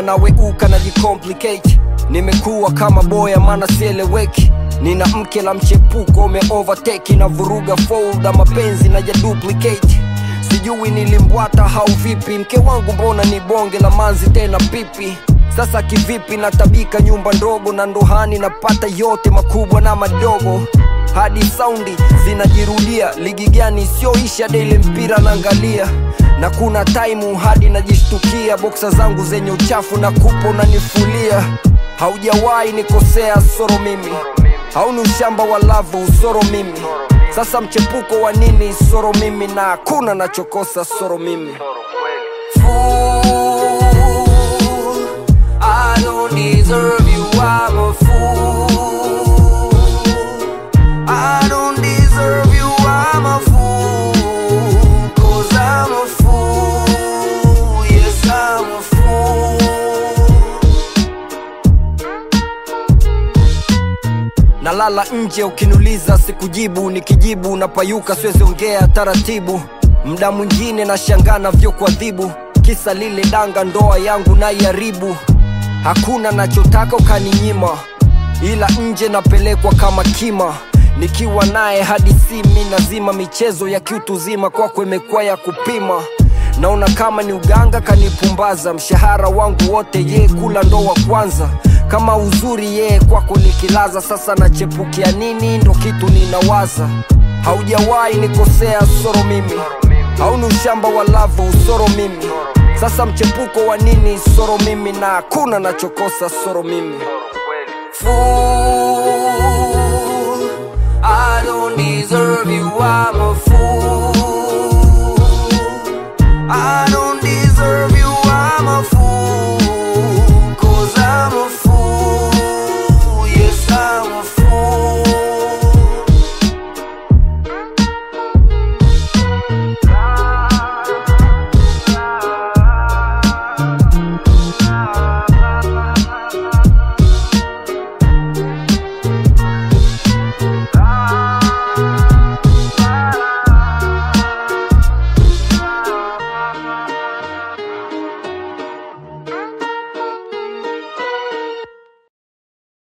naweuka na jicomplicate nimekuwa kama boya maana sieleweki nina mke la mchepuko ume overtake na vuruga folda mapenzi na duplicate sijui nilimbwata hau vipi mke wangu mbona ni bonge la manzi tena pipi sasa kivipi natabika nyumba ndogo na ndohani napata yote makubwa na madogo hadi saundi zinajirudia ligi gani isiyoisha daily mpira naangalia na kuna taimu hadi najishtukia boksa zangu zenye uchafu na kupo nanifulia haujawahi nikosea soro mimi hauni ushamba wa lavu usoro mimi sasa mchepuko wa nini soro mimi na hakuna nachokosa soro mimi fool. I don't deserve you, I'm a fool. I don't deserve you, I'm a fool. Cause I'm a fool, yes, I'm a fool. nalala nje ukiniuliza sikujibu nikijibu napayuka siwezi ongea taratibu mda mwingine nashangaa navyokuadhibu kisa lile danga ndoa yangu naiharibu hakuna nachotaka ukaninyima ila nje napelekwa kama kima nikiwa naye hadi simi nazima michezo ya kiutuzima kwako imekuwa ya kupima naona kama ni uganga kanipumbaza mshahara wangu wote ye kula ndo wa kwanza kama uzuri yeye kwako nikilaza sasa nachepukia nini ndo kitu ninawaza haujawahi nikosea soro mimi hauni ushamba wa lavu soro mimi sasa mchepuko wa nini soro mimi na hakuna nachokosa soro mimi fool. I don't deserve you, I'm a fool. I